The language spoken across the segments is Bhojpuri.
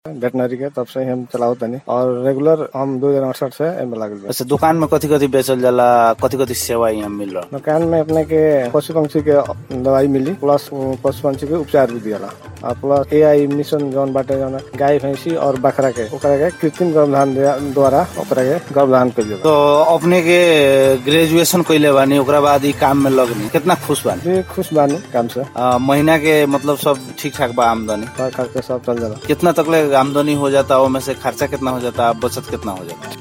वेटनरी के तब से ही हम चलाओ तनी और रेगुलर हम दो हजार अड़सठ से एमे लागल बा अच्छा दुकान में कथी कथी बेचल जाला कथी कथी सेवा यहाँ मिल रहा दुकान में अपने के पशु पंक्षी के दवाई मिली प्लस पशु पंक्षी के उपचार भी दियाला और प्लस ए आई मिशन जौन बाटे जौन गाय भैंसी और बकरा के ओकरा के कृत्रिम गर्भधान दिया- द्वारा ओकरा के गर्भधान कइल जाला तो अपने के ग्रेजुएशन कैले बानी ओकरा बाद ई काम में लगनी कितना खुश बानी जी खुश बानी काम से आ, महीना के मतलब सब ठीक ठाक बा आमदनी कर करके सब चल जाला कितना तकले आमदनी हो जाता है में से खर्चा कितना हो जाता है बचत कितना हो जाता है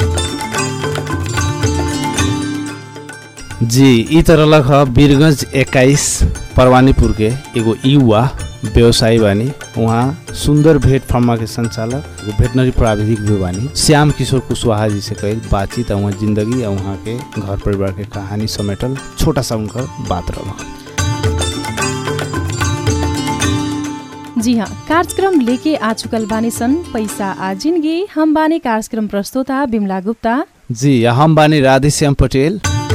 जी ई त रहलक ह वीरगंज एक्काइस परवानीपुर के एगो युवा व्यवसायी बानी उहाँ सुंदर भेट फार्मा के संचालक एगो वेटनरी प्राविधिक भी बानी श्याम किशोर कुशवाहा जी से कईल बातचीत आ उहाँ जिंदगी आ उहाँ के घर परिवार के कहानी समेटल छोटा सा उनकर बात रहलक जी हाँ कार्यक्रम लेके आ चुकल बानी सन पैसा आ जिंदगी हम बानी कार्यक्रम प्रस्तोता बिमला गुप्ता जी आ हम बानी राधेश्याम पटेल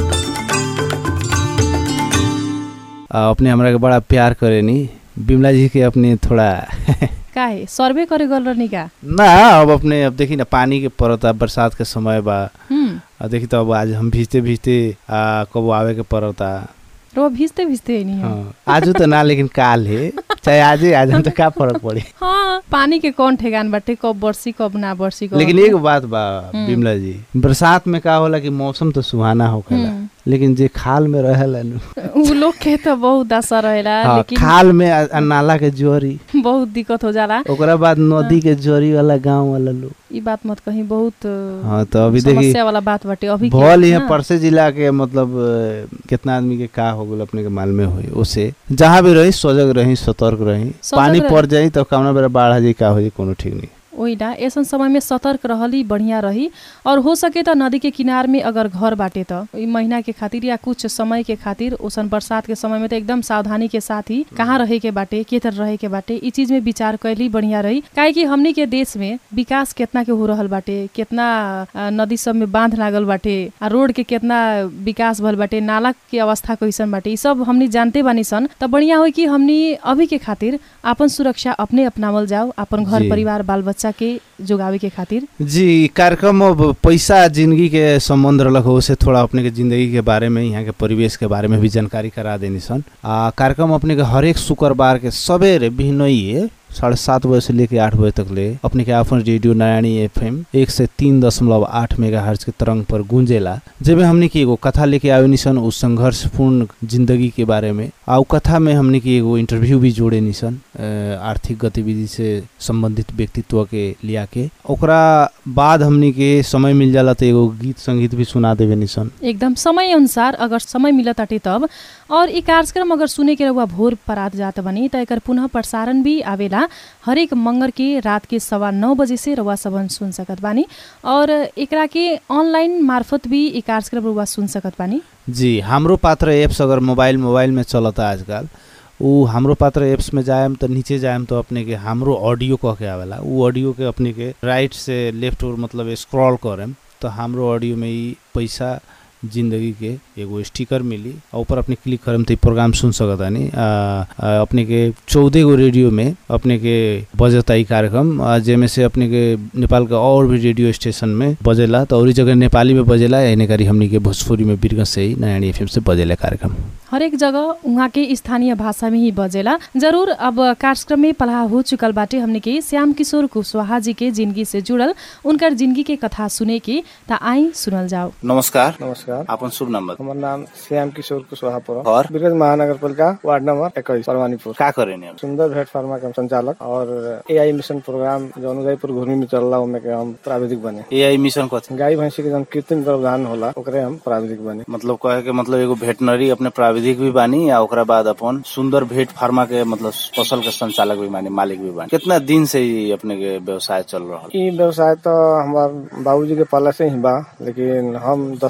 आ, अपने हमरा के बड़ा प्यार करेनी बिमला जी के अपने थोड़ा काहे सर्वे करे गल रहनी का ना अब अपने अब देखी ना पानी के पड़ता बरसात के समय बा हम्म आ देखी तो अब आज हम भीजते भीजते आ कबो आवे के पड़ता रो भिजते भिजते नहीं हो हाँ आज तो ना लेकिन काल है चाहे आज ही आज हम तो का फर्क पड़ी हाँ पानी के कौन ठेगान बाटे कब बरसी कब ना बरसी कब लेकिन एक बात बा बिमला जी बरसात में का होला कि मौसम तो सुहाना होखेला हम्म। लेकिन जे खाल में रहेला नु उ लोग के तो बहुत दशा रहेला हाँ, लेकिन खाल में आ- आ नाला के जोरी बहुत दिक्कत हो जाला ओकरा बाद नदी के जोरी वाला गांव वाला लोग ई बात मत कहीं बहुत हाँ तो अभी देखी समस्या वाला बात बाटे अभी के- भल यहाँ हाँ। परसे जिला के मतलब अ, कितना आदमी के का हो गल अपने के माल में होई उसे जहाँ भी रही सजग रही सतर्क रही सजग पानी रही। पड़ जाई तो कौना बेरा बाढ़ आ जाई का हो जाई कोनो ठीक नहीं ओही ना ऐसन समय में सतर्क रहली बढ़िया रही और हो सके त नदी के किनार में अगर घर बाटे त ई महीना के खातिर या कुछ समय के खातिर ओसन बरसात के समय में त एकदम सावधानी के साथ ही कहाँ रहे के बाटे के तरह रहे के बाटे ई चीज में विचार कैली बढ़िया रही काहे कि हमनी के देश में विकास केतना के हो रहल बाटे केतना अ, नदी सब में बांध लागल बाटे आ रोड के केतना विकास भल बाटे नाला के अवस्था कैसन बाटे ई सब हमनी जानते बानी सन त बढ़िया हो कि हमनी अभी के खातिर आपन सुरक्षा अपने अपनावल जाओ अपन घर जी। परिवार बाल बच्चा के जोगावे के खातिर जी कार्यक्रम अब पैसा जिंदगी के संबंध रहलक हो उसे थोड़ा अपने के जिंदगी के बारे में यहाँ के परिवेश के बारे में भी जानकारी करा देनी सन आ कार्यक्रम अपने के हरेक शुक्रवार के सवेरे बिहनइए साढ़े सात बजे से लेके आठ बजे तक ले अपने के अपन रेडियो नारायणी एफ एम एक से तीन दशमलव आठ मेगा हर्ज के तरंग पर गूंजेला जेमे हमने की एगो कथा लेके आवे निसन उस संघर्षपूर्ण जिंदगी के बारे में आ उ कथा में हमने की एगो इंटरव्यू भी जोड़े निसन अ, आर्थिक गतिविधि से संबंधित व्यक्तित्व के लिया के ओकरा बाद हमने के समय मिल जाला तो एगो गीत संगीत भी सुना देवे निसन एकदम समय अनुसार अगर समय मिलत ताटे तब और ई कार्यक्रम अगर सुने के रहुआ भोर परात जात बनी त एकर पुनः प्रसारण भी आवेला हरेक मंगर के रात के सवा नौ बजे से रउआ सबन सुन सकत बानी और एकरा के ऑनलाइन मार्फत भी ई कार्यक्रम रउआ सुन सकत बानी जी हमरो पात्र एप्स अगर मोबाइल मोबाइल में चलता आजकल उ हमरो पात्र एप्स में जाएम तो नीचे जाएम तो अपने के हमरो ऑडियो कह के आवेला उ ऑडियो के अपने के राइट से लेफ्ट और मतलब स्क्रॉल करेम तो हमरो ऑडियो में ई पैसा जिंदगी के एगो स्टिकर मिली और ऊपर अपने क्लिक करम तो ई प्रोग्राम सुन सकतानी आ, आ, अपने के चौदह गो रेडियो में अपने के बजता ई कार्यक्रम आ, जेमे से अपने के नेपाल के और भी रेडियो स्टेशन में बजेला तो और जगह नेपाली में बजेला यानी करी हमनी के भोजपुरी में बिरगंज से ही नयानी एफएम से बजेला कार्यक्रम हरेक जगह उहाँ के स्थानीय भाषा में ही बजेला जरूर अब कार्यक्रम में पलाह हो चुकल बाटे हमने के श्याम किशोर कुशवाहा जी के जिंदगी से जुड़ल उनकर जिंदगी के कथा सुने के त आई सुनल जाओ नमस्कार नमस्कार अपन शुभ नाम बता हमार नाम श्याम किशोर कुशवाहा पुर और बिरगंज महानगर पालिका वार्ड नंबर इक्कीस परवानीपुर का करेनी हम सुंदर भेट फार्मा के हम संचालक और एआई मिशन प्रोग्राम जौन उदयपुर घूर्मी में चल रहा उनमें के हम प्राविधिक बने एआई मिशन कथी गाय भैंसी के जौन कृत्रिम गर्भधान होला ओकरे हम प्राविधिक बने मतलब कहे के मतलब एगो वेटनरी अपने प्राविधिक भी बानी या ओकरा बाद अपन सुंदर भेट फार्मा के मतलब फसल के संचालक भी बानी मालिक भी बानी कितना दिन से ही अपने के व्यवसाय चल रहा ई व्यवसाय तो हमार बाबूजी के पहले से ही बा लेकिन हम दस वर्ष से चला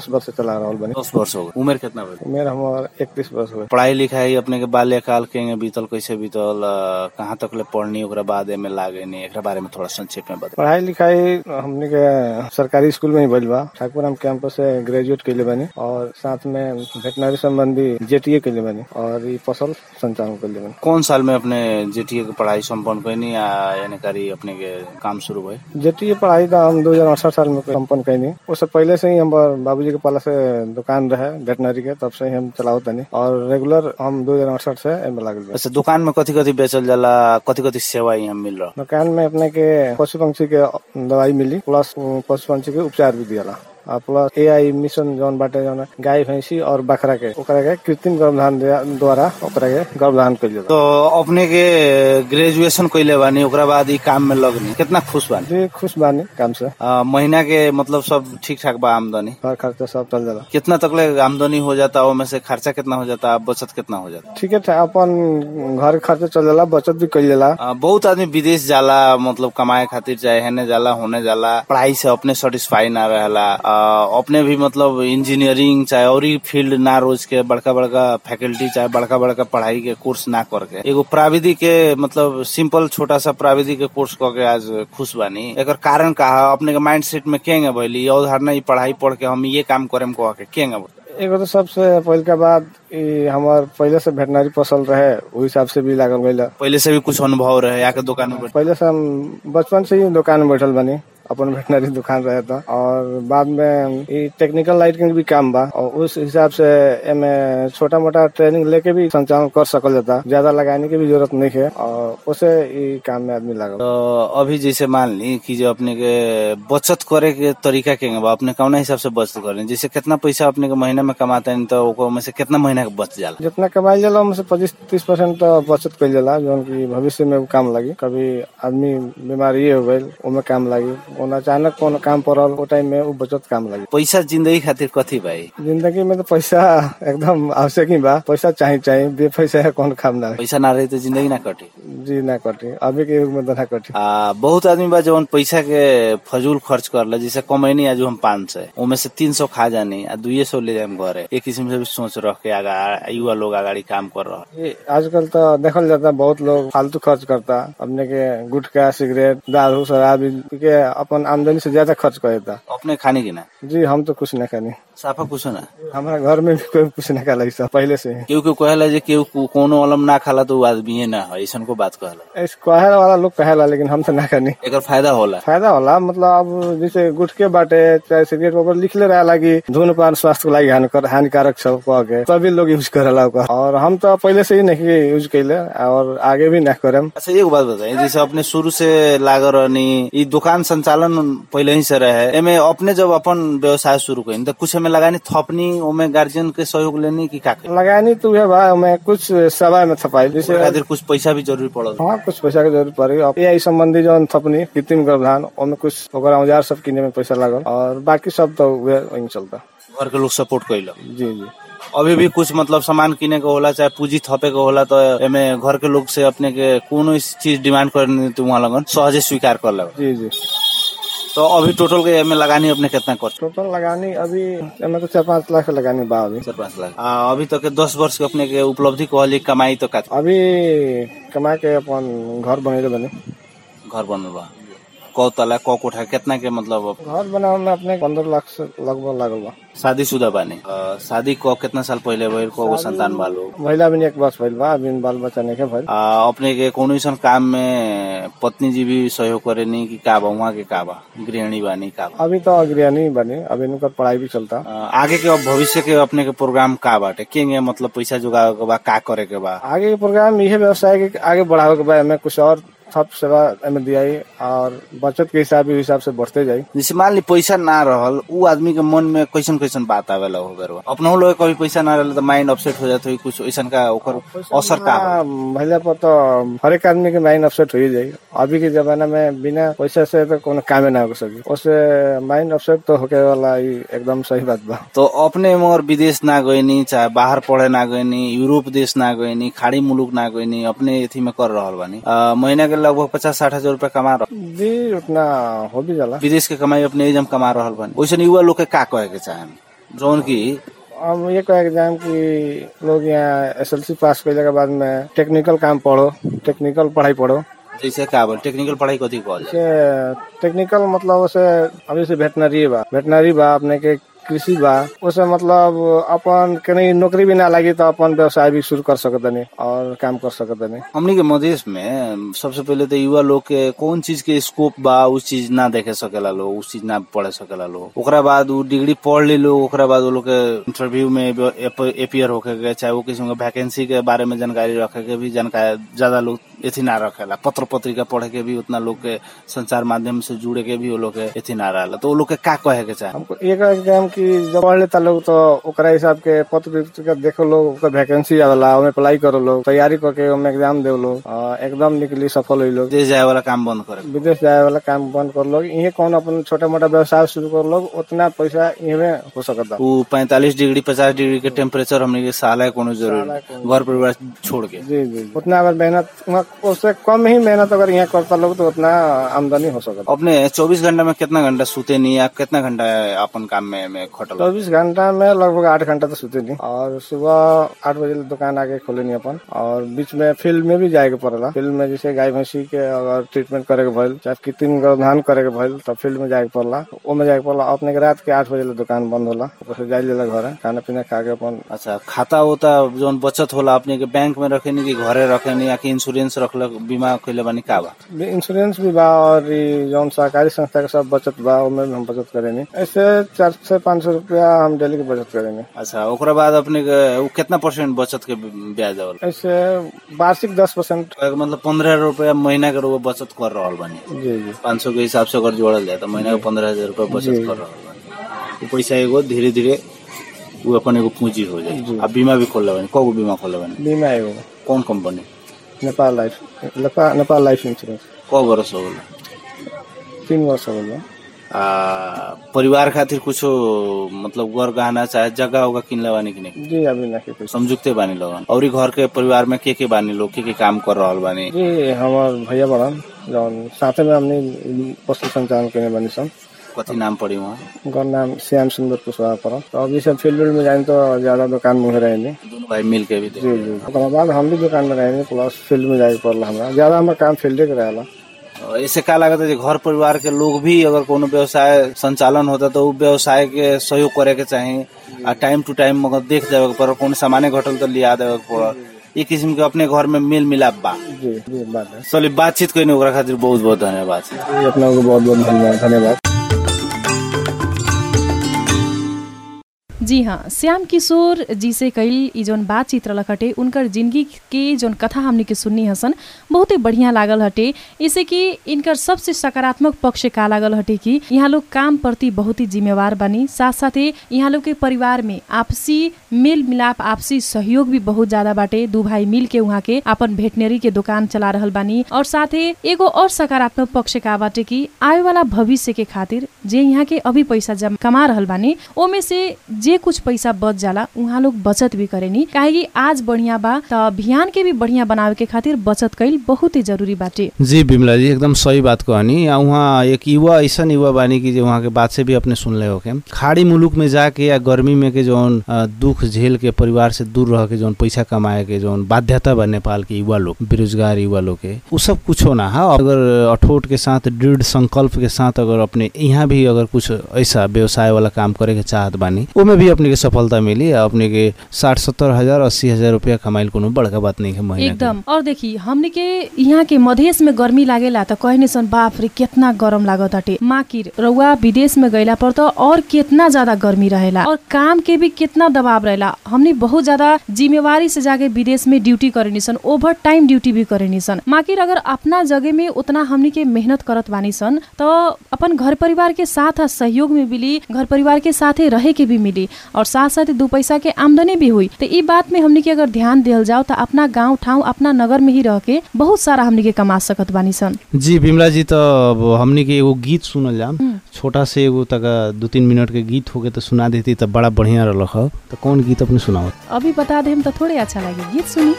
चला रहल बनी दस वर्ष हो गए उम्र कितना बजे उमेर हमार इकतीस वर्ष हुए पढ़ाई लिखाई अपने के बाल्यकाल के बीतल कैसे बीतल अ, कहाँ तक ले पढ़नी ओकरा बाद एमे लागे नहीं एकरा बारे में थोड़ा संक्षेप में बता पढ़ाई लिखाई हमने के सरकारी स्कूल में ही भइल बा ठाकुराम कैंपस से ग्रेजुएट कैले बानी और साथ में वेटनरी संबंधी जेटीए कैले बानी और ई फसल संचालन कैले बानी कौन साल में अपने जेटीए के पढ़ाई संपन्न कैनी या यानी करी अपने के काम शुरू भई जेटीए पढ़ाई तो हम दो हजार अड़सठ साल में संपन्न कैनी उससे पहले से ही हमार बाबूजी के पाला से दुकान रहे वेटनरी के तब से ही हम चलाओ तनी और रेगुलर हम दो हजार अड़सठ से एमे लागल बा अच्छा दुकान में कथी कथी बेचल जाला कथी कथी सेवा यहाँ मिल रहा दुकान में अपने के पशु पंक्षी के दवाई मिली प्लस पशु पंक्षी के उपचार भी दियाला आ प्लस एआई मिशन जौन बाटे जौन गाय भैंसी और बकरा के ओकरा के कृत्रिम गर्भधान दिया- द्वारा ओकरा के गर्भधान कइल जाला तो अपने के ग्रेजुएशन कैले बानी ओकरा बाद ई काम में लगनी कितना खुश बानी जी खुश बानी काम से अ, महीना के मतलब सब ठीक ठाक बा आमदनी घर खर्चा सब चल जाला कितना तक ले आमदनी हो जाता है में से खर्चा कितना हो जाता है बचत कितना हो जाता है ठीक है अपन घर खर्चा चल जाला बचत भी कइल जाला अ, बहुत आदमी विदेश जाला मतलब कमाए खातिर चाहे हेने जाला होने जाला पढ़ाई से अपने सेटिस्फाई ना रहेला अ, अपने भी मतलब इंजीनियरिंग चाहे और ही फील्ड ना रोज के बड़का बड़का फैकल्टी चाहे बड़का बड़का पढ़ाई के कोर्स ना करके एगो प्राविधिक के मतलब सिंपल छोटा सा प्राविधिक के कोर्स करके आज खुश बानी एकर कारण का है? अपने के माइंड सेट में केंगे भइली ये उदाहरण ई पढ़ाई पढ़ के हम ये काम करेम कह के केंगे भइली? एगो तो सबसे पहल के बाद ई हमार पहले से वेटनरी पसंद रहे ओहि हिसाब से भी लागल गइल पहले से भी कुछ अनुभव रहे आके दुकान में बैठ- पहले से हम बचपन से ही दुकान में बैठल बनी अपन वेटनरी दुकान रहे था और बाद में ई टेक्निकल लाइट के भी काम बा और उस हिसाब से एमे छोटा मोटा ट्रेनिंग लेके भी संचालन कर सकल जाता ज्यादा लगाने की भी जरूरत नहीं है और उसे ई काम में आदमी लागल तो अभी जैसे मान ली कि जो अपने के बचत करे के तरीका के बा अपने कौना हिसाब से बचत करें जैसे कितना पैसा अपने के महीना में कमाते हैं तो ओको में से कितना महीना के बच जाला जितना कमाई जाला उनसे पच्चीस तीस परसेंट तो बचत कइल जाला जौन की भविष्य में उ काम लगी कभी आदमी बीमारी हो गई उमे काम लगी ओना अचानक कोनो काम पड़ल ओ टाइम में उ बचत काम लगी पैसा जिंदगी खातिर कथी भाई जिंदगी में तो पैसा एकदम आवश्यक ही बा पैसा चाहिए चाहिए बे पैसा है कौन काम ना पैसा ना रही तो जिंदगी ना कटी जी ना कटी अभी के युग में तो ना कटी आ, बहुत आदमी बा जवन पैसा के फजूल खर्च करला जैसे कमैनी आज हम पाँच सौ उमे से तीन सौ खा जानी आ दुए सौ ले जाए घरे एक किस्म से भी सोच रख के आगा युवा लोग आगाड़ी काम कर रहा ये आजकल तो देखल जाता बहुत लोग फालतू खर्च करता अपने के गुटखा सिगरेट दारू शराब इ के अपन आमदनी से ज्यादा खर्च कर देता अपने खाने की ना जी हम तो कुछ नहीं खानी साफा कुछ ना हमारा घर में भी कोई कुछ नहीं खाला सब पहले से ही केहू केहू कहेला जे केहू को- कोनो अलम ना खाला तो उ आदमी ना है ऐसा को बात कहला इस कहे वाला लोग कहेला लेकिन हम तो ना खानी एकर फायदा होला फायदा होला मतलब अब जैसे गुटके बाटे चाहे सिगरेट ऊपर लिखले रहेला कि धूम्रपान स्वास्थ्य के लागि हानिकर हानिकारक छ कह के तभी लोग यूज करेला ओकर और हम तो पहले से ही नहीं यूज कैले और आगे भी ना करेम अच्छा एगो बात बताइए जैसे अपने शुरू से लागल रहनी ई दुकान संचालन पहले ही से रहे एमे अपने जब अपन व्यवसाय शुरू करी तो कुछ हमें लगानी थपनी ओमे गार्जियन के सहयोग लेनी की का करी? लगानी तो है बा मैं कुछ समय में थपाई ओकरा जैसे खातिर कुछ पैसा भी जरूरी पड़ल हाँ कुछ पैसा के जरूरत पड़ी अब एआई संबंधी जो थपनी कृत्रिम गर्भधान ओमे कुछ ओकर औजार सब किने में पैसा लागल और बाकी सब तो उहे वही चलता घर के लोग सपोर्ट कैल जी जी अभी भी कुछ मतलब सामान किने के होला चाहे पूंजी थपे के होला तो एमे घर के लोग से अपने के कोनो इस चीज डिमांड करनी तो वहाँ लगन सहजे स्वीकार कर लगे जी जी तो अभी टोटल के एमे लगानी अपने कितना कर टोटल लगानी अभी एमे तो चार पाँच लाख लगानी बा अभी चार पाँच लाख आ, अभी तक के दस वर्ष के अपने के उपलब्धि कहली कमाई तो का अभी कमा के अपन घर बनेले बने घर बनल बा कौ तला कौ कोठा कितना के मतलब घर बनावे में अपने पंद्रह लाख से लगभग लागल बा शादी शुदा बानी अ, शादी को कितना साल पहले भइल को संतान बालो महिला भी एक वर्ष भइल बा अभी बाल बच्चा नहीं के भइल आ, अपने के कोनो ऐसा काम में पत्नी जी भी सहयोग करे नी कि का बा वहाँ के का बा गृहिणी बानी का बा अभी तो अग्रणी बने अभी इनकर पढ़ाई भी चलता अ, आगे के अब भविष्य के अपने के प्रोग्राम का बाटे के मतलब पैसा जुगावे के बा का करे के बा आगे के प्रोग्राम यही व्यवसाय के आगे बढ़ावे के बा एमे कुछ और सब सेवा एमे दियाई और बचत के हिसाब हिसाब से बढ़ते जाई जैसे मान ली पैसा ना रहल उ आदमी के मन में कैसन कैसन बात आवेला हो बेरवा अपना लोग कभी पैसा ना रहल तो माइंड अपसेट हो जात होई कुछ ऐसा का ओकर असर का होला? हाँ, महिला पर तो हर एक आदमी के माइंड अपसेट हो ही जाई अभी के जमाना में बिना पैसा से तो कोनो कामे ना हो सकी उससे माइंड अपसेट तो होके वाला ई एकदम सही बात बा तो अपने मगर विदेश ना गईनी चाहे बाहर पढ़े ना गईनी यूरोप देश ना गईनी खाड़ी मुलुक ना गईनी अपने एथी में कर रहल बानी अ, महीना के लगभग पचास साठ हजार रूपया कमा रह जी उतना हो भी जाला विदेश के कमाई अपने एजम कमा रहल बानी वैसे युवा लोग के का कहे के चाहे जौन की अब ये कहे एग्जाम की लोग यहाँ एस एल सी पास कैले के बाद में टेक्निकल काम पढ़ो टेक्निकल पढ़ाई पढ़ो जैसे का बोल टेक्निकल पढ़ाई कथी कहल जाए से टेक्निकल मतलब उसे अभी से वेटनरी बा वेटनरी बा अपने के कृषि बा उसे मतलब अपन कहीं नौकरी भी ना लगी तो अपन व्यवसाय भी शुरू कर सकतनी और काम कर सकतनी हमनी के मधेश में सबसे पहले तो युवा लोग के कौन चीज के स्कोप बा उस चीज ना देखे सकेला लोग उस चीज ना पढ़े सकेला लोग ओकरा बाद उ डिग्री पढ़ ली लोग ओकरा बाद वो लोग के इंटरव्यू में अपियर होके के चाहे वो किसी के वैकेंसी के बारे में जानकारी रखे के भी जानकारी ज्यादा लोग एथी ना रखेला पत्र पत्रिका पढ़े के भी उतना लोग के संचार माध्यम से जुड़े के भी वो लोग के एथी ना रहेला तो वो लोग के का कहे के चाहे हमको एक एग्जाम की जब पढ़ लेता लोग तो ओकरा हिसाब के पत्र पत्रिका देखो लोग ओकर वैकेंसी आवेला ओमे अप्लाई करो लोग तैयारी करके ओमे एग्जाम दे लोग आ, एकदम निकली सफल हुई लोग विदेश जाए वाला काम बंद करे विदेश जाए वाला काम बंद कर लोग इहे कौन अपन छोटा मोटा व्यवसाय शुरू कर लोग उतना पैसा इहे हो सकता उ पैंतालीस डिग्री पचास डिग्री के टेम्परेचर हमने के साल है कोनो जरूर घर परिवार छोड़ के जी जी उतना अगर मेहनत वहाँ उससे कम ही मेहनत अगर यहाँ करता लोग तो उतना आमदनी हो सकता अपने चौबीस घंटा में कितना घंटा सूते नहीं या कितना घंटा अपन काम में, में खटल चौबीस घंटा में लगभग आठ घंटा तो सोते नहीं और सुबह आठ बजे दुकान आके खोले नहीं अपन और बीच में फील्ड में भी जाए के पड़ेला फील्ड में जैसे गाय भैंसी के अगर ट्रीटमेंट करे के भइल चाहे कृत्रिम गर्भधान करे के भइल तो फील्ड में जाए के पड़ला ओमे जाए के पड़ला अपने के रात के आठ बजे ले दुकान बंद होला ऊपर से जाए लेला घर खाना पीना खा के अपन अच्छा खाता होता जौन बचत होला अपने के बैंक में रखे कि घरे रखे या कि इंश्योरेंस रखलक बीमा कैले बानी का बा भी इंश्योरेंस भी बा और ई जौन सहकारी संस्था के सब बचत बा ओमे भी हम बचत करेनी ऐसे चार से पाँच सौ रुपया हम डेली के बचत करेनी अच्छा ओकरा बाद अपने के उ कितना परसेंट बचत के ब्याज देवल ऐसे वार्षिक दस परसेंट मतलब पंद्रह रुपया महीना के रुपया बचत कर रहा बानी जी जी पाँच सौ के हिसाब से अगर जोड़ल जाए तो महीना के पंद्रह हजार रुपया बचत कर रहा बानी उ पैसा एगो धीरे धीरे उ अपन एगो पूंजी हो जाए अब बीमा भी खोल बानी कगो बीमा खोल बानी बीमा एगो कौन company Nepal life Nepal Nepal life insurance क बरस हो गला तीन वर्ष हो गया आ, परिवार खातिर कुछो मतलब घर गहना चाहे जगह होगा किनले बानी कि नहीं जी अभी नहीं कुछ समझुकते बानी लोगन और ई घर के परिवार में के के बानी लोग के के काम कर रहल बानी जी हमार भैया बड़न जौन साथे में हमने पशु संचालन करने बनी सन कथी नाम पड़ी वहाँ उनका नाम श्याम सुंदर कुशवाहा पड़ल तो अभी सब फील्ड में जाए तो ज्यादा दुकान में रहेंगे दोनों भाई मिल के भी दे जी जी ओकरा बाद हम भी दुकान में रहेंगे प्लस फील्ड में जाए पड़ला हमरा ज्यादा हमारा काम फील्डे के रहेला और इससे का लगता है कि घर परिवार के लोग भी अगर कोनो व्यवसाय संचालन होता तो उ व्यवसाय के सहयोग करे के चाही आ टाइम टू टाइम मगर देख जावे के पड़ल कोनो सामान्य घटल तो लिया देवे के पड़ल ई किस्म के अपने घर में मेल मिलाप बा जी जी बात है चलिए बातचीत करने ओकरा खातिर बहुत बहुत धन्यवाद जी, अपना को बहुत बहुत धन्यवाद धन्यवाद जी हाँ श्याम किशोर जी से कईल ई जौन बातचीत रहलक हटे उनकर जिंदगी के जौन कथा हमने के सुननी हसन बहुते बढ़िया लागल हटे इसे कि इनकर सबसे सकारात्मक पक्ष का लागल हटे कि यहाँ लोग काम प्रति बहुत ही जिम्मेवार बनी साथ साथे यहाँ लोग के परिवार में आपसी मेल मिलाप आपसी सहयोग भी बहुत ज्यादा बाटे दू भाई मिल के उहाँ के अपन भेटनरी के दुकान चला रहल बानी और साथे एगो और सकारात्मक पक्ष का बाटे कि आवे वाला भविष्य के खातिर जे यहाँ के अभी पैसा जम कमा रहल बानी ओमे से जे कुछ पैसा बच जाला उहाँ लोग बचत भी करेनी काहे कि आज बढ़िया बा त अभियान के भी बढ़िया बनावे के खातिर बचत कईल बहुत ही जरूरी बाटे जी बिमला जी एकदम सही बात कहनी आ उहाँ एक युवा ऐसा युवा बानी कि जो वहाँ के बात से भी अपने सुन ले होके खाड़ी मुलुक में जाके या गर्मी में के जौन अ, दुख झेल के परिवार से दूर रह के जौन पैसा कमाए के जौन बाध्यता बा नेपाल के युवा लोग बेरोजगार युवा लोग के उ सब कुछ ना है अगर अठोट के साथ दृढ़ संकल्प के साथ अगर अपने यहाँ भी अगर कुछ ऐसा व्यवसाय वाला काम करे के चाहत बानी ओमे भी अपने के सफलता मिली आ अपने के साठ सत्तर हजार अस्सी हजार रुपया कमाइल कोनो बड़का बात नहीं है महीना के। एकदम और देखी हमने के यहाँ के मधेश में गर्मी लागेला त कहने सन बाप रे कितना गरम लागत हटे माकिर रउआ विदेश में गइला पर त और कितना ज्यादा गर्मी रहेला और काम के भी कितना दबाव रहेला हमने बहुत ज्यादा जिम्मेवारी से जाके विदेश में ड्यूटी करेनी सन ओवर टाइम ड्यूटी भी करेनी सन माकिर अगर अपना जगह में उतना हमने के मेहनत करत बानी सन त अपन घर परिवार के साथ आ सहयोग में मिली घर परिवार के साथे रहे के भी मिली और साथ साथ दू पैसा के आमदनी भी हुई तो ई बात में हमने के अगर ध्यान दियल जाओ तो अपना गांव ठाउँ अपना नगर में ही रह के बहुत सारा हमने के कमा सकत बानी सन जी बिमला जी तो अब हमनी के एगो गीत सुनल जाम छोटा से एगो तक दू तीन मिनट के गीत होके तो सुना देती तो बड़ा बढ़िया रहल ह तो कौन गीत अपने सुनाओ अभी बता दे हम तो थोड़े अच्छा लगे गीत सुनी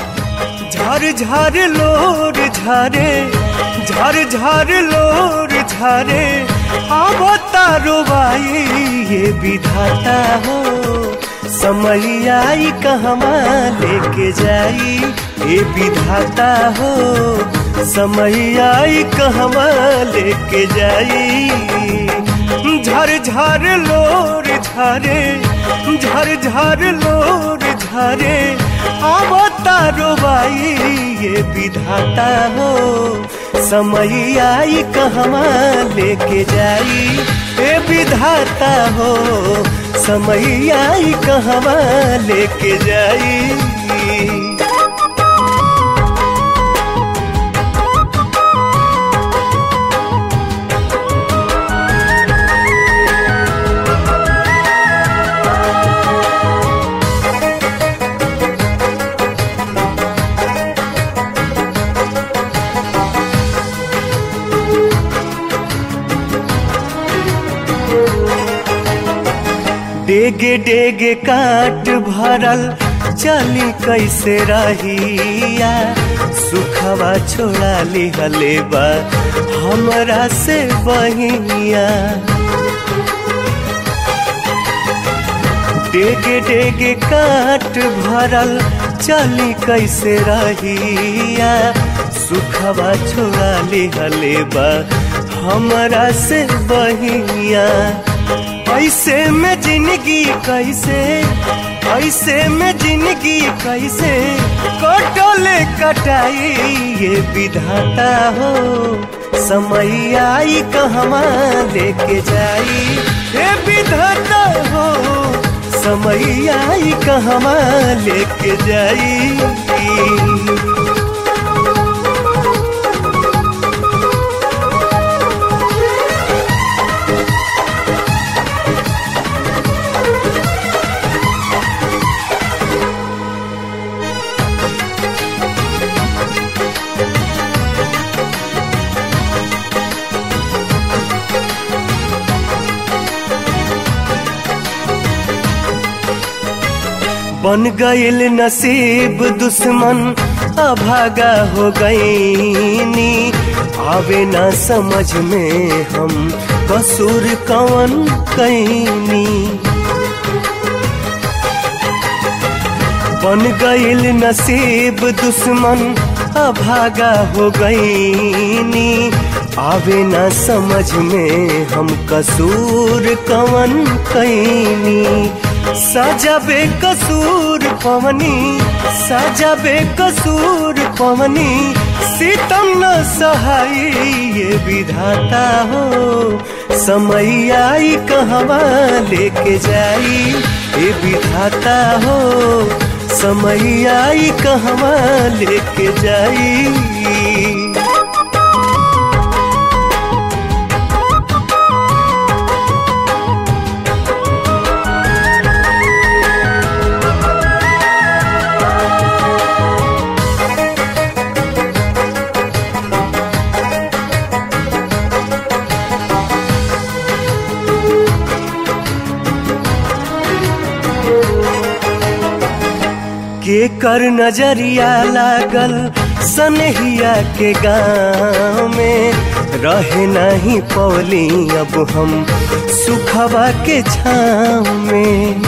झर झर लोर झरे झर झर लोर झरे अब तारो बाई ये विधाता हो समय आई कहवा लेके जाई ये विधाता हो समय आई कहवा लेके जाई झर झर लोर झरे झर झर लोर झरे अब तारो बाई ये विधाता हो समय आई कहवा लेके जाई ए विधाता हो समय आई कहवा लेके जाई डेगे डेगे काट भरल चली कैसे रहिया सुखवा छोड़ा लिहले बा हमरा से बहिया डेगे डेगे काट भरल चली कैसे रहिया सुखवा छोड़ा लिहले बा हमरा से बहिया ऐसे में जिंदगी कैसे ऐसे में जिंदगी कैसे कटोले कटाई ये विधाता हो समय आई कहवा लेके जाई ये विधाता हो समय आई कहवा लेके जाई बन गईल नसीब दुश्मन अभागा हो गईनी आवे ना समझ में हम कसूर कवन कैनी बन गईल नसीब दुश्मन अभागा हो गईनी आवे ना समझ में हम कसूर कवन कैनी साजा बेकसूर पवनी साजा बेकसूर पवनी सीतम न सहाई ये विधाता हो समय आई कहवा लेके जाई ये विधाता हो समय आई कहवा लेके जाई के कर नजरिया लागल सनहिया के गाँव में रहे नहीं पौली अब हम सुखवा के छाँव में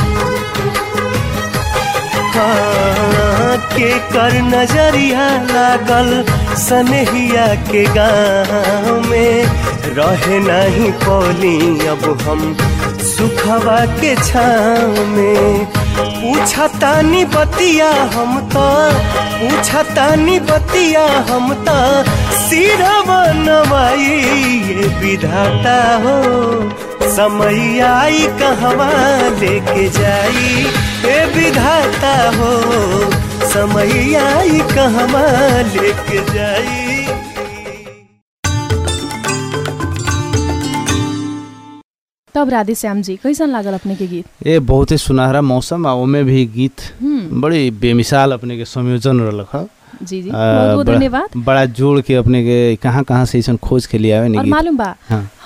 हाँ, के कर नजरिया लागल सनहिया के गाँव में रहे नहीं पौली अब हम सुखवा के छाँव में पूछतानी बतिया हम तो पूछतानी बतिया हम तो सिरवा नवाई ये विधाता हो समय आई कहवा लेके जाई ए विधाता हो समय आई कहवा लेके जाई तब राधे श्याम जी कैसन लागल अपने के गीत ए बहुते सुनहरा मौसम आ ओमे भी गीत बड़ी बेमिसाल अपने के संयोजन रहलक ह जी जी आ, बहुत बहुत बड़ा- धन्यवाद बड़ा जोड़ के अपने के कहाँ कहाँ से ऐसा खोज के लिए आवे और नहीं मालूम बा हाँ।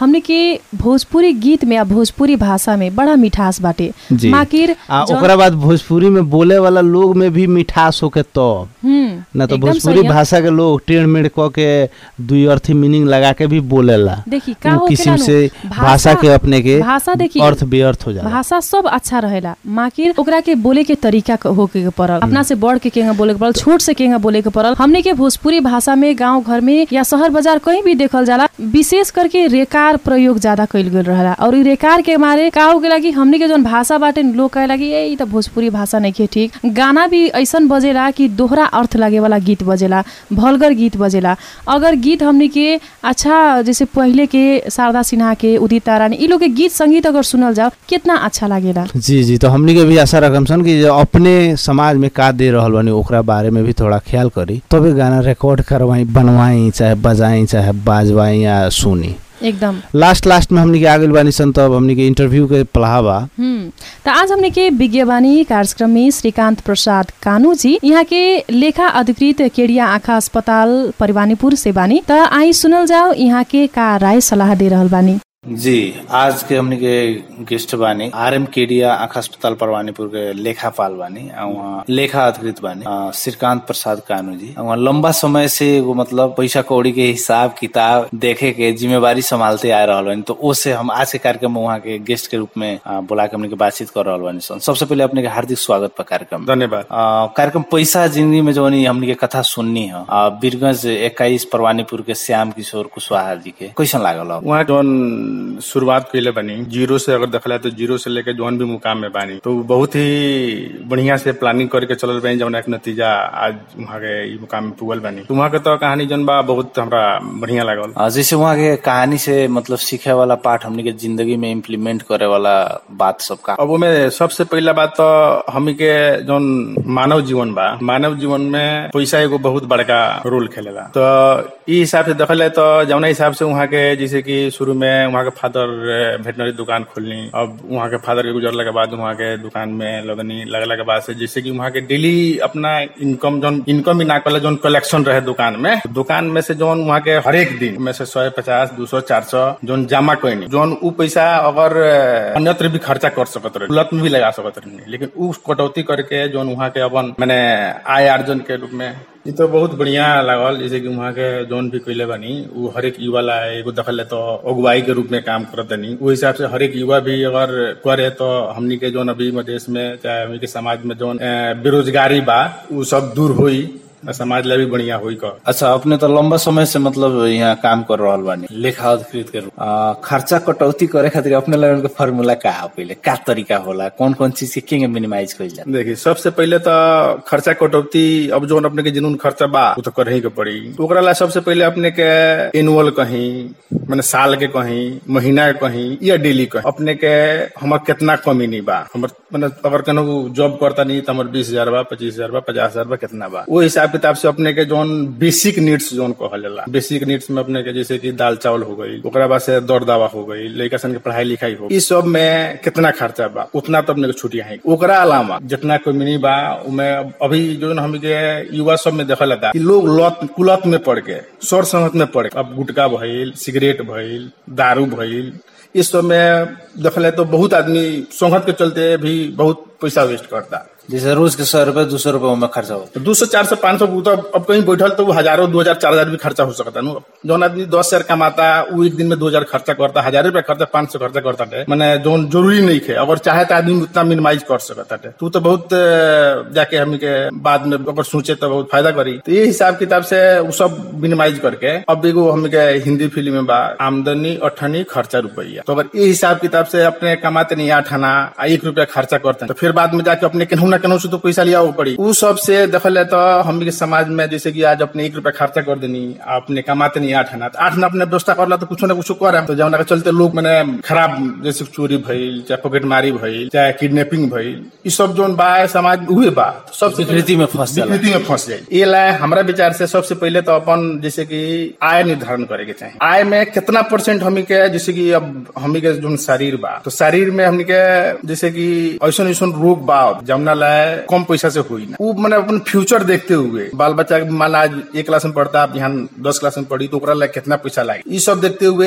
हमने के भोजपुरी गीत में या भोजपुरी भाषा में बड़ा मिठास बाटे जी माकिर आ जौन- ओकरा बाद भोजपुरी में बोले वाला लोग में भी मिठास होके तब हम्म, ना तो एकदम भोजपुरी सही है। भाषा के लोग टेढ़ मेढ़ क के दुई अर्थी मीनिंग लगा के भी बोलेला देखी का उ होखेला किस्म नु, से भाषा के अपने के भाषा देखी अर्थ व्यर्थ हो जाला भाषा सब अच्छा रहेला माकिर ओकरा के बोले के तरीका क- होके के पड़ल अपना से बड़ के केंगा बोले के पड़ल छोट से केंगा बोले के पड़ल हमने के भोजपुरी भाषा में गांव घर में या शहर बाजार कहीं भी देखल जाला विशेष करके रेकार प्रयोग ज्यादा कइल गइल रहेला और इ रेकार के मारे का हो गेला कि हमने के जौन भाषा बाटे लोग कहे लगी ए इ त भोजपुरी भाषा नहीं के ठीक गाना भी ऐसन बजेला कि दोहरा अर्थ लागे वाला गीत बजेला भलगर गीत बजेला अगर गीत हमने के अच्छा जैसे पहले के शारदा सिन्हा के उदित तारानी इ लोग के गीत संगीत अगर सुनल जाओ कितना अच्छा लागेला जी जी तो हमनी के भी आशा रखम सन कि जो अपने समाज में का दे रहल बानी ओकरा बारे में भी थोड़ा ख्याल करी तबे गाना रिकॉर्ड करवाई बनवाई चाहे बजाई चाहे बाजवाई या सुनी एकदम लास्ट लास्ट में हमनी के आगे बानी सन तब हमनी के इंटरव्यू के पढ़ावा हम्म त आज हमने के विज्ञवानी कार्यक्रम में श्रीकांत प्रसाद कानू जी यहाँ के लेखा अधिकृत केडिया आँखा अस्पताल परिवानीपुर से बानी त आई सुनल जाओ यहाँ के का राय सलाह दे रहल बानी जी आज के हमने के गेस्ट बानी आर एम केडिया आँखा अस्पताल परवानीपुर के लेखापाल बानी आ वहाँ लेखा अधिकृत बानी आ, श्रीकांत प्रसाद कानू जी आ वहाँ लंबा समय से एगो मतलब पैसा कौड़ी के हिसाब किताब देखे के जिम्मेवारी संभालते आ रहल बानी तो ओसे हम आज के कार्यक्रम में वहाँ के गेस्ट के रूप में आ, बुला के हमने के बातचीत कर रहल बानी सन सबसे पहले अपने के हार्दिक स्वागत बा कार्यक्रम में। धन्यवाद आ, कार्यक्रम पैसा जिंदगी में जो हमने के कथा सुननी है आ, बीरगंज इक्कीस परवानीपुर के श्याम किशोर कुशवाहा जी के कैसन लागल हो? वहाँ जौन शुरुआत कैले बनी जीरो से अगर देखला तो जीरो से लेके जौन भी मुकाम में बानी तो बहुत ही बढ़िया से प्लानिंग करके चलल बनी जौन एक नतीजा आज वहाँ के ई मुकाम में पुगल बनी तो वहाँ के तो कहानी जौन बा बहुत हमरा बढ़िया लागल आ, जैसे वहाँ के कहानी से मतलब सीखे वाला पाठ हमने के जिंदगी में इम्प्लीमेंट करे वाला बात सब का अब ओमे सबसे पहला बात तो हमी के जौन मानव जीवन बा मानव जीवन में पैसा एगो बहुत बड़का रोल खेलेला तो ई हिसाब से देखल जाए तो जौना हिसाब से वहाँ के जैसे कि शुरू में वहाँ के फादर वेटनरी दुकान खोलनी अब वहाँ के फादर के गुजरला के बाद वहाँ के दुकान में लगनी लगला के बाद से जैसे कि वहाँ के डेली अपना इनकम जौन इनकम ही ना कल जौन कलेक्शन रहे दुकान में दुकान में से जौन वहाँ के हरेक दिन में से सौ पचास दो सौ चार सौ जौन जमा कोई जौन उ पैसा अगर अन्यत्र भी खर्चा कर सकत रहे लत में भी लगा सकत रहे लेकिन उ कटौती करके जौन वहाँ के अपन मैंने आय अर्जन के रूप में ई तो बहुत बढ़िया लागल जैसे कि वहाँ के जौन भी कैले बनी उ हरेक युवा ला एगो दखल है तो अगुवाई के रूप में काम करत तनी उ हिसाब से हरेक युवा भी अगर करे तो हमनी के जौन अभी देश में चाहे हमनी के समाज में जौन अ, बेरोजगारी बा उ सब दूर होई आ समाज ला भी बढ़िया होई का अच्छा अपने तो लंबा समय से मतलब यहाँ काम कर रहल बानी लेखा अधिकृत के रूप आ, खर्चा कटौती करे खातिर अपने लगन के फार्मूला का है पहले का तरीका होला कौन कौन चीज के केंगे मिनिमाइज कइल जाला देखिए सबसे पहले तो खर्चा कटौती अब जो अपने के जिनून खर्चा बा वो तो करही के पड़ी तो ओकरा ला सबसे पहले अपने के एनुअल कहीं मैंने साल के कहीं महीना के कहीं या डेली कहीं अपने के हमर कितना कमी नहीं बा हमर मैंने अगर कनो जॉब करता नहीं तो हमर बीस हजार बा पच्चीस हजार बा पचास हजार बा कितना बा वो हिसाब किताब से अपने के जोन बेसिक नीड्स जोन कहला बेसिक नीड्स में अपने के जैसे कि दाल चावल हो गई ओकरा बाद से दौड़ दावा हो गई लड़का सन के पढ़ाई लिखाई हो गई। इस सब में कितना खर्चा बा उतना तो अपने के छुट्टियां है ओकरा अलावा जितना कमी बा उमे अभी जो हम के युवा सब में देखल जाता कि लोग लत कुलत में पड़ के सर संगत में पड़ के अब गुटखा भइल सिगरेट भइल दारू भइल इस सब में देखल तो बहुत आदमी संगत के चलते भी बहुत पैसा वेस्ट करता जैसे रोज के सौ रुपए दो सौ रुपए में खर्चा होता दो सौ चार सौ पाँच सौ तो अब कहीं बैठल तो वो हजारों दो हजार चार हजार भी खर्चा हो सकता है जौन आदमी दस हजार कमाता वो एक दिन में दो हजार खर्चा करता हजार रुपया खर्चा पाँच सौ खर्चा करता है मैंने जौन जरूरी नहीं है अगर चाहे तो आदमी उतना मिनिमाइज कर सकता है तू तो बहुत अ, जाके हम के बाद में अगर सोचे तो बहुत फायदा करी तो ये हिसाब किताब से वो सब मिनिमाइज करके अब एगो हम के हिंदी फिल्म में बा आमदनी अठनी खर्चा रुपया तो अगर ये हिसाब किताब से अपने कमाते नहीं आठ आना आ एक रुपया खर्चा करते हैं तो फिर बाद में जाके अपने केनहू ना केनहू से तो पैसा लिया पड़ी उ सब से देखल जाए तो हम के समाज में जैसे कि आज अपने एक रुपया खर्चा कर देनी आ अपने कमाते नहीं आठ आना तो आठ ना अपने व्यवस्था करला तो कुछ ना कुछ करे तो जौना के चलते लोग मैंने खराब जैसे चोरी भइल चाहे पॉकेटमारी भइल चाहे किडनैपिंग भइल ई सब जोन बा समाज हुए बा तो सबसे विकृति में फंस जाला विकृति में फंस जाए ये लाए हमारा विचार से सबसे पहले तो अपन जैसे कि आय निर्धारण करे के चाहिए आय में कितना परसेंट हमी के जैसे कि अब हमी के जो शरीर बा तो शरीर में हमनी के जैसे कि ऐसा ऐसा रोग बा जमुना लाए कम पैसा से हुई ना वो मैंने अपन फ्यूचर देखते हुए बाल बच्चा के मान ला आज एक क्लास में पढ़ता अब यहाँ दस क्लास में पढ़ी तो ओकरा लाए कितना पैसा लागे ये सब देखते हुए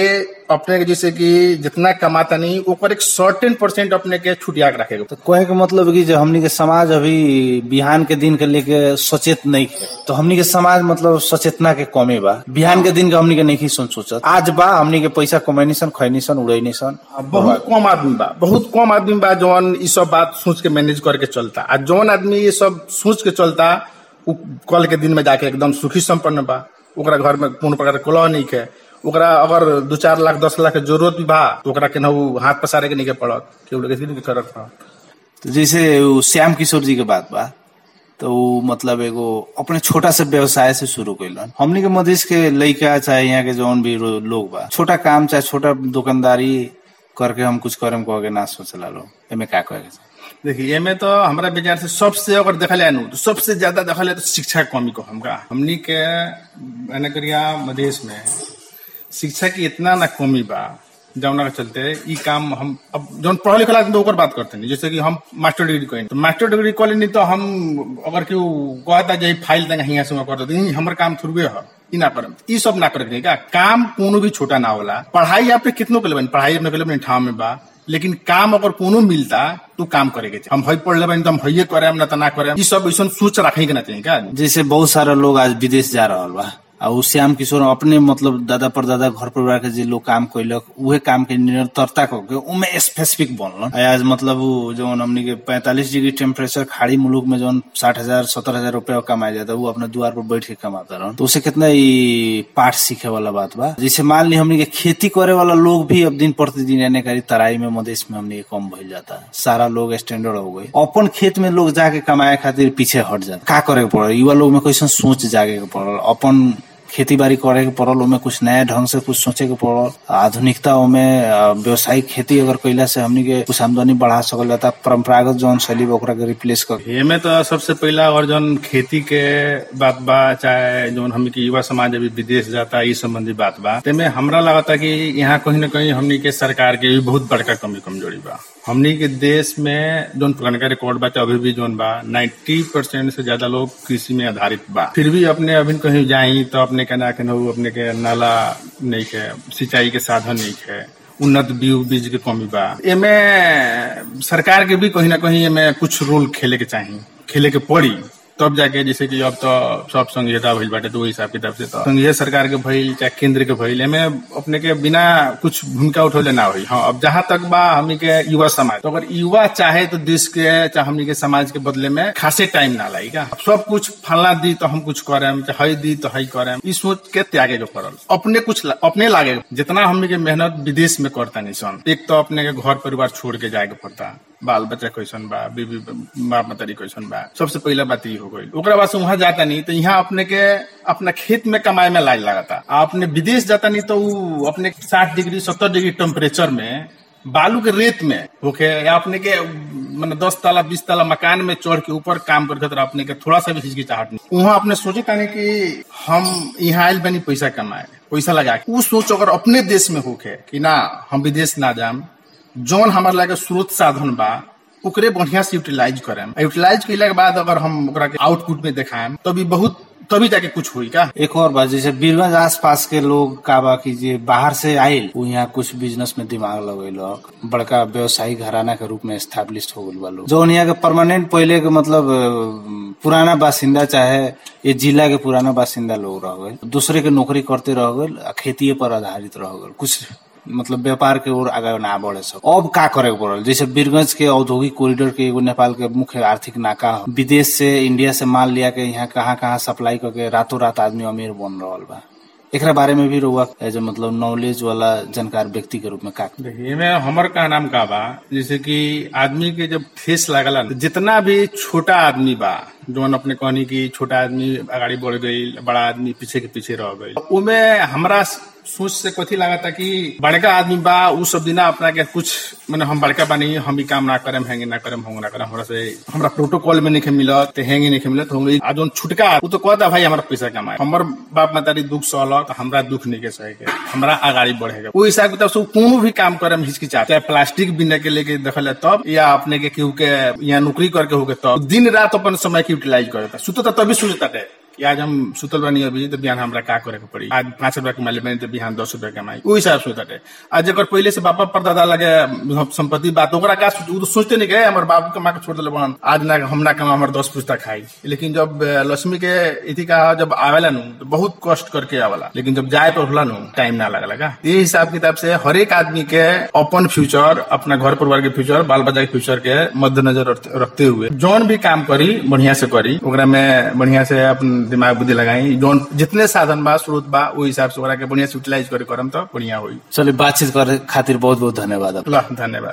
अपने के जैसे कि जितना कमाता नहीं ओकर एक सर्टेन परसेंट अपने के छुटिया के रखेगा तो कहे के मतलब कि जो हमनी के समाज अभी बिहान के दिन के लेके सचेत नहीं है तो हमनी के समाज मतलब सचेतना के कमी बा बिहान के दिन के हमनी के नहीं सोच सोचत आज बा हमनी के पैसा कमैनी सन खैनी सन उड़ैनी सन बहुत कम आदमी बा बहुत कम आदमी बा जौन ई सब बात सोच के मैनेज करके चलता आ जौन आदमी ये सब सोच के चलता उ कल के दिन में जाके एकदम सुखी संपन्न बा ओकरा घर में कोनो प्रकार के कलह नहीं है ओकरा अगर दू चार लाख दस लाख के जरूरत भी बा तो ओकरा केनाहू हाथ पसारे के नहीं के पड़त केहू लगे के करत पड़त तो जैसे उ श्याम किशोर जी के बात बा तो उ मतलब एगो अपने छोटा से व्यवसाय से शुरू कैलन हमनी के मधेश के लइका चाहे यहाँ के जौन भी रो- लोग बा छोटा काम चाहे छोटा दुकानदारी करके हम कुछ करम कह के ना सोचला लोग एमे का कहे के चाही? देखिए एमे तो हमारा विचार से सबसे अगर देखल जाए नु तो सबसे ज्यादा देखल जाए तो शिक्षा के कमी को हमका हमनी के मैंने करिया मधेश में शिक्षा की इतना ना कमी बा जौना के चलते ई काम हम अब जौन पढ़ल लिखल आदमी तो ओकर बात करते नहीं जैसे कि हम मास्टर डिग्री करें तो मास्टर डिग्री कर नहीं तो हम अगर केहू कहता जे फाइल तंग हियां से कर दो हमर काम थुरबे ह ई ना करम ई सब ना करे का काम कोनो भी छोटा ना होला पढ़ाई आपने कितनो के लेबन पढ़ाई अपने के लेबन ठाव में बा लेकिन काम अगर कोनो मिलता तो काम करे के चाही। हम हई पढ़ लेबन तो हम हइये करेम ना तो ना करेम ई सब ऐसा सोच रखे के ना चाहिए का जैसे बहुत सारा लोग आज विदेश जा रहा बा आ उ श्याम किशोर अपने मतलब दादा परदादा घर परिवार के जे लोग काम कैलक उहे काम के निरंतरता करके उमे स्पेसिफिक बनलन आ आज मतलब उ जौन हमनी के पैंतालीस डिग्री टेम्परेचर खाड़ी मुलुक में जौन साठ हजार सत्तर हजार रुपया कमाया जाता वो अपने द्वार पर बैठ के कमाता रहन तो उससे कितना ई पाठ सीखे वाला बात बा जैसे मान ली हमनी के खेती करे वाला लोग भी अब दिन प्रतिदिन एने करी तराई में मधेश में हमनी के कम भइल जाता सारा लोग स्टैंडर्ड हो गए अपन खेत में लोग जाके कमाए खातिर पीछे हट जाता का करे के पड़ल युवा लोग में कैसन सोच जागे के पड़ल अपन खेती बाड़ी करे के पड़ल ओमे कुछ नया ढंग से कुछ सोचे के पड़ल आधुनिकता ओमे अ, व्यावसायिक खेती अगर कैला से हमनी के कुछ आमदनी बढ़ा सकल जाता परंपरागत जौन शैली बा ओकरा के रिप्लेस कर एमे तो सबसे पहला और जौन खेती के बात बा चाहे जौन हमनी के युवा समाज अभी विदेश जाता ई संबंधी बात बा तेमे हमरा लगता कि यहाँ कहीं न कहीं हमनी के सरकार के भी बहुत बड़का कमी कमजोरी बा हमनी के देश में जौन पुरानका रिकॉर्ड बा अभी भी जौन बा 90 परसेंट से ज्यादा लोग कृषि में आधारित बा फिर भी अपने अभी कहीं जाई तो अपने के ना केनाहू अपने के नाला नहीं के सिंचाई के साधन नहीं है उन्नत बीज बीज के कमी बा एमे सरकार के भी कहीं ना कहीं एमे कुछ रोल खेले के चाहिए खेले के पड़ी तब जाके जैसे कि अब तो सब संघीयता भइल बाटे तो वही हिसाब किताब से तो संघीय सरकार के भइल चाहे केंद्र के भइल एमे अपने के बिना कुछ भूमिका उठौले ना हुई हाँ अब जहां तक बा हमनी के युवा समाज तो अगर युवा चाहे तो देश के चाहे हमनी के समाज के बदले में खासे टाइम ना लाई का अब सब कुछ फलना दी तो हम कुछ करेम चाहे हई दी तो हई करेम ई सोच के त्यागे के पड़ल अपने कुछ ला- अपने लागे जितना हमनी के मेहनत विदेश में करता नहीं सन एक तो अपने के घर परिवार छोड़ के जाए के पड़ता बाल बच्चा कैसन बा बीबी बाप मतरी कैसन बा सबसे पहला बात ये हो गई ओकरा बाद से वहां जाता नहीं तो यहाँ अपने के अपना खेत में कमाए में लाज लगाता आ अपने विदेश जाता नहीं तो उ अपने साठ डिग्री सत्तर डिग्री टेम्परेचर में बालू के रेत में होके या अपने के मतलब दस ताला बीस ताला मकान में चढ़ के ऊपर काम करके तो अपने के थोड़ा सा भी हिचकिचाहट नहीं वहाँ अपने सोचे तानी कि हम यहाँ आयल बनी पैसा कमाए पैसा लगा के उ सोच अगर अपने देश में होके कि ना हम विदेश ना जाम जौन हमारे लगे स्रोत साधन बा ओकरे बढ़िया से यूटिलाइज करेम यूटिलाइज कैला के बाद अगर हम ओकरा के आउटपुट में देखाएम तभी बहुत तभी जाके कुछ हुई का एक और बात जैसे बीरगंज आसपास के लोग का बा कि जे बाहर से आयल वो यहाँ कुछ बिजनेस में दिमाग लगेलक बड़का व्यवसायिक घराना के रूप में स्टैब्लिश हो गल बा लोग जो यहाँ के परमानेंट पहले के मतलब अ, पुराना बासिंदा चाहे ये जिला के पुराना बासिंदा लोग रह गए दूसरे के नौकरी करते रह गए आ खेतीये पर आधारित रह गए कुछ मतलब व्यापार के ओर आगे ना बढ़े सब अब का करे के पड़ल जैसे बीरगंज के औद्योगिक कॉरिडोर के एगो नेपाल के मुख्य आर्थिक नाका ह। विदेश से इंडिया से माल लिया के यहाँ कहाँ कहाँ सप्लाई करके रातों रात आदमी अमीर बन रहा बा एकरा बारे में भी रहुआ एज ए मतलब नॉलेज वाला जानकार व्यक्ति के रूप में का देखिए में हमर का नाम का बा जैसे कि आदमी के जब ठेस लागला न, जितना भी छोटा आदमी बा जौन अपने कहनी कि छोटा आदमी अगाडि बढ़ गई बड़ा आदमी पीछे के पीछे रह गई उमे हमरा सोच से कथी लागता कि बड़का आदमी बा उ सब दिना अपना के कुछ मैंने हम बड़का बानी हम ई काम ना करम हैंगे ना करम होंगे ना करम हमरा से हमरा प्रोटोकॉल में नहीं मिलत ते हैंगे नहीं मिलत हम आ जौन छुटका उ तो कहता भाई हमारा पैसा कमाए हमर बाप मातारी दुख सहलक त हमरा दुख नहीं के सहे के हमरा आगाड़ी बढ़ेगा ओ हिसाब किताब से उ कोनो भी काम करे में हिचकिचा चाहे प्लास्टिक बिने के लेके देखल तब या अपने के केहू के यहाँ नौकरी करके होके तब दिन रात अपन समय के यूटिलाइज करता सुतता तभी सुतता कि आज हम सुतल बानी अभी तो बिहान हमरा का करे के पड़ी आज पाँच रुपया कमाले बानी तो बिहान दस रुपया कमाई उ हिसाब से होता आज जकर पहले से बापा परदादा लगे संपत्ति बात ओकरा का सोच- उ तो सोचते नहीं गए हमारे बाबू कमा के छोड़ दिले बहन आज ना हम ना कमा हमारे दस पुस्ता खाई लेकिन जब अ, लक्ष्मी के इथी का जब आवेला नु तो बहुत कष्ट करके आवेला लेकिन जब जाए पर होला नु टाइम ना लगा लगा ये हिसाब किताब से हर एक आदमी के अपन फ्यूचर अपना घर परिवार के फ्यूचर बाल बच्चा के फ्यूचर के मद्देनजर रख- रखते हुए जौन भी काम करी बढ़िया से करी ओकरा में बढ़िया से अपन दिमाग बुद्धि लगाई जौन जितने साधन बा स्रोत बा वो हिसाब से ओकरा के बढ़िया से यूटिलाइज करे करम तो बढ़िया होई चलिए बातचीत करे खातिर बहुत बहुत धन्यवाद ल धन्यवाद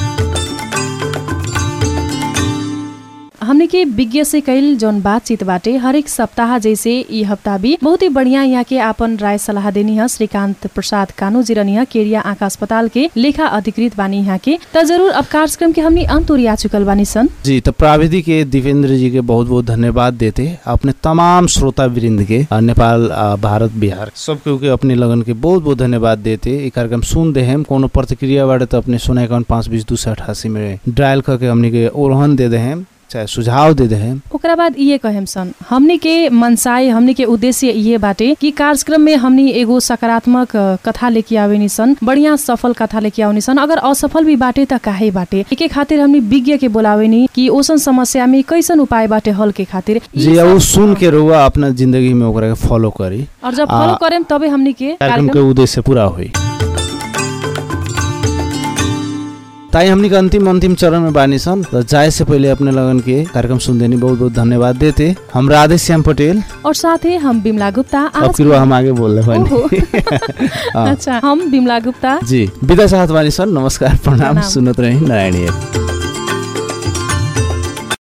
हमने के विज्ञ से कैल जौन बातचीत बाटे हरेक सप्ताह जैसे ई हफ्ता भी बहुत ही बढ़िया यहाँ के आपन राय सलाह देनी है श्रीकांत प्रसाद कानू जी रनी है केरिया आँखा अस्पताल के लेखा अधिकृत बानी यहाँ के त जरूर अब कार्यक्रम के हमनी अंत ओरिया चुकल बानी सन जी तो प्राविधिक के दिवेंद्र जी के बहुत बहुत धन्यवाद देते अपने तमाम श्रोता वृंद के अ, नेपाल अ, भारत बिहार सब केहू के अपने लगन के बहुत बहुत धन्यवाद देते ये कार्यक्रम सुन दे हम कोनो प्रतिक्रिया बारे तो अपने सुना अकाउंट पाँच बीस दू सौ अठासी में डायल करके हमने के ओरहन दे दे हम चाहे सुझाव दे दे हम ओकरा बाद इहे कहेम सन हमनी के मनसाय हमनी के उद्देश्य इहे बाटे कि कार्यक्रम में हमनी एगो सकारात्मक अ, कथा लेके आवेनी सन बढ़िया सफल कथा लेके आवेनी सन अगर असफल भी बाटे त काहे बाटे एके खातिर हमनी विज्ञ के बोलावेनी कि ओसन समस्या में कैसन उपाय बाटे हल के खातिर ई जी सब- अब सुन के रुआ अपना जिंदगी में ओकरा के फॉलो करी और जब आ- फॉलो करेम तबे हमनी के कार्यक्रम के कार्यक्रम उद्देश्य पूरा हुई ताई हमनी के अंतिम अंतिम चरण में बानी सन र जाए से पहले अपने लगन के कार्यक्रम सुनदेनी बहुत बहुत धन्यवाद देते हम राधे श्याम पटेल और साथे हम बिमला गुप्ता अब आज फिर हम आगे बोल रहे ओहो। बानी हाँ। अच्छा हम बिमला गुप्ता जी विदा चाहत बानी सन नमस्कार प्रणाम प्रणाम। सुनत रही नारायणी